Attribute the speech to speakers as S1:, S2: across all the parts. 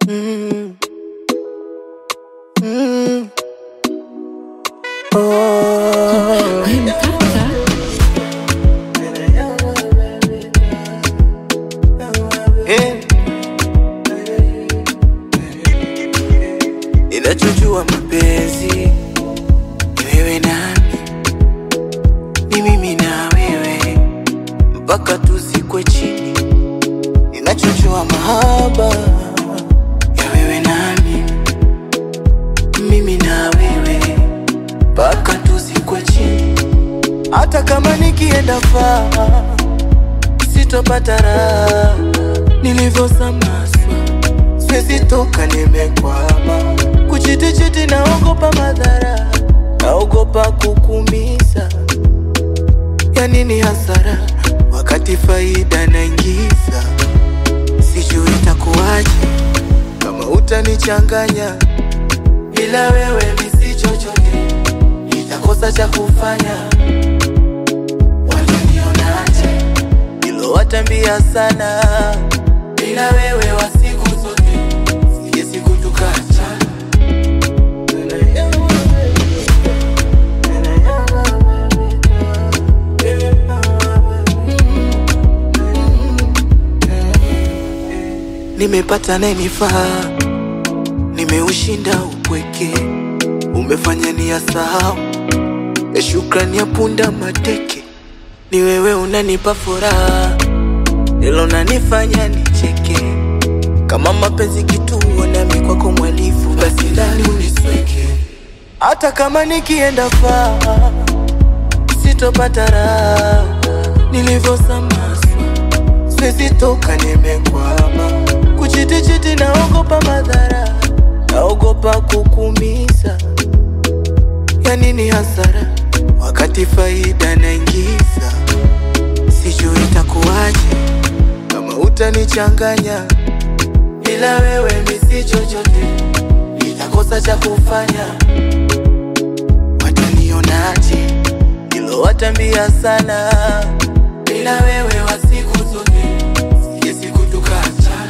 S1: Mm. Mm. Oh. Eh. Ninachojua mapenzi ni wewe nami, ni mimi na wewe mpaka tuzikwe chini. Ninachojua mahaba ya wewe nami, mimi na wewe mpaka tuzikwe chini. Hata kama nikienda faa sitopata raha nilivyosamaswa, siwezi toka, nimekwama kuchitichiti, naogopa madhara, naogopa kukumiza. Ya nini hasara wakati faida naingiza? Sijui itakuwaje kama utanichanganya, bila wewe misi chochote, nitakosa cha kufanya. Watanionaje? Nilowatambia sana, bila wewe wa siku zote, sije siku tukacha. Nimepata nayenifaa, nimeushinda upweke, umefanya ni ya sahau ya shukrani ya punda mateke. Ni wewe unanipa furaha, hilo nanifanya nicheke. Kama mapenzi kituo, nami kwako mwalifu, basi ndani unisweke. Hata kama nikienda faa, sitopata raha nilivyosamaswa, siwezi toka, nimekwama kuchitichiti, naogopa madhara, naogopa kukumiza. Ya nini hasara wakati faida naingiza? Sijui itakuwaje kama utanichanganya, bila wewe misi chochote, nitakosa cha kufanya. Watanionaje? Nilowatambia sana, bila wewe wa siku zote, sije siku tukaachana.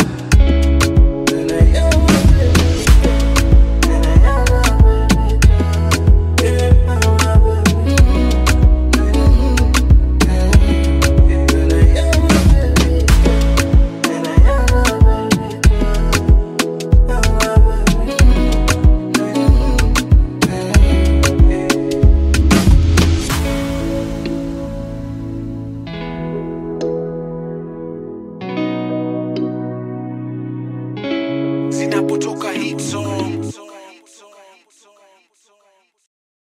S2: zinapotoka hit song